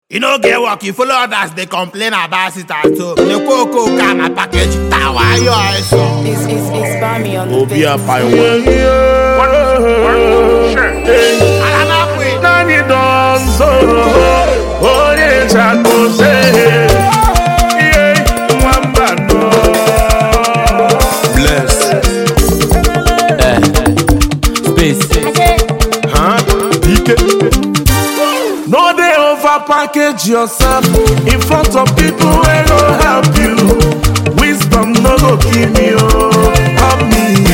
You no get work, you follow others, they complain about it at home. The cocoa can a package, tower, your eyes on. It's, it's, it's Bami on the Obi beat. Apaiwa. Alanapwe. Nani donzo, onye chakose. Iye, nwamba no. Bless. Space. Huh? DK. No dey over package yourself in front of people wey go help you. Wisdom no go kill me oh, help me.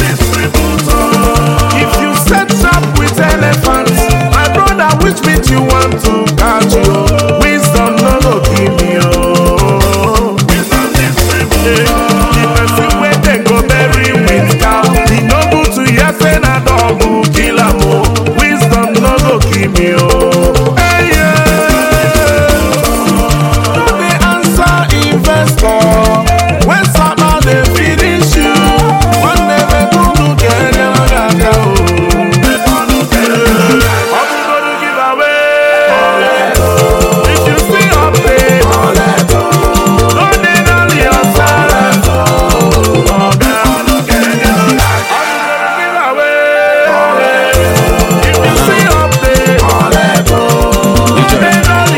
If you set up with elephants, my brother, which meat you want to catch you? Wisdom no go kill me oh. Eh, The person wey dem go bury with cow, e no good to hear say na dog go kill am o. Wisdom no go kill me o. Hey, yeah. No dey answer investor when sama dey finish you. Nwanne m ebunu ga-enye m aka o. Ọ bụgodu giveaway. If you see update, no dey dull yourself. Oga, ọ bụgodu giveaway. If you see update, no dey dull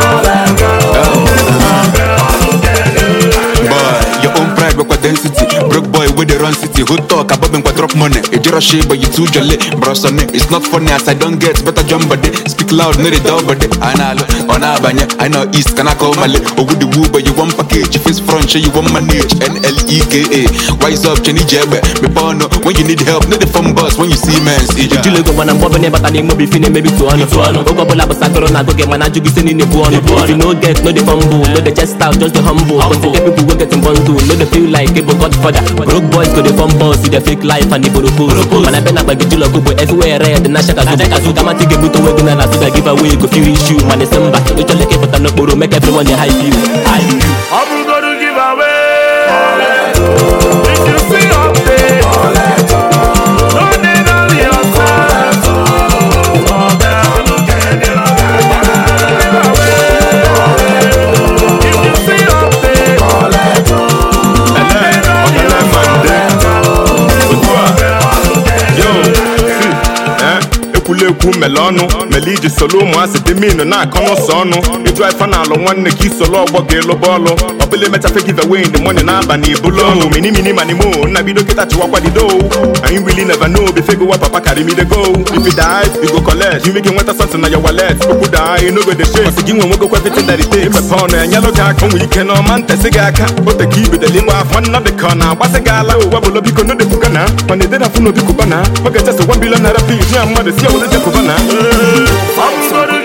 yourself. Boy, your own pride with density. Broke boy with the run city. Who talk about me drop money? A jiro shit, but you too jolly. Bro, son, it's not funny as I don't get better jump body. Speak loud, no the door body. I know, on Abanya, I know East, can I call Mali? Or with the woo, but you want package. If it's front, show you want manage. N L E K A. Wise up, Jenny Jebbe. Me bono, when you need help, not the phone bus. When you see man, see ya. Ejule go mana mbọbụ n'ịbata n'ime obi fine mebi tụọ ọnụ tụọ ọnụ oge ọbụla bụ sakoro na agụgị mana ajụ gị si n'ine bụ ọnụ if you no get no dey fumble no dey chest out just dey humble but get people wey get in bundle no dey feel like ebo godfather broke boys go dey form boss you dey fake life and iboro pose mana ebe na gbagiji lọgụ bụ everywhere red na shaka zubu kazu kamati ga-ebute onwe gị na na suga give away go feel issue mana esi mba ịchọla ka ịpụta n'okporo make everyone dey hype you hype you Ọ bụrụgodu giveaway. If you see update, no dey dull yourself. Oga, If you see update, no dey dull ekwulekwu mele ọnụ mele iji solo ụmụasị dị minu na-akọ n'ụsọ ọnụ ịjụ ife na alụ nwanne ka isolo ọgbọ ga-elobe ọlụ ọbụla emechafe give away in the morning n'abalị ibulu ọnụ mini mini mani mo nna bido kịta chịwakwa dido anyị really never know before go wa papa carry me dey go if you die you go collect you make nweta something na your wallet okwu daa you no go dey shake ọsị gị nwe nwegokwa everything that it takes imepe ọnụ enyelụ gị aka onwe ike na ọma ntesị gị aka ote ka ibedele ịgba afọ nna dị ka ọ na-agbasị gị ala ụwa bụlo biko no defuga na mana edena fụ n'obi kụba na ọ ga-echesa 1 billion naira please nye mmadụ si ewere jekụba na Ọ bụrụgodu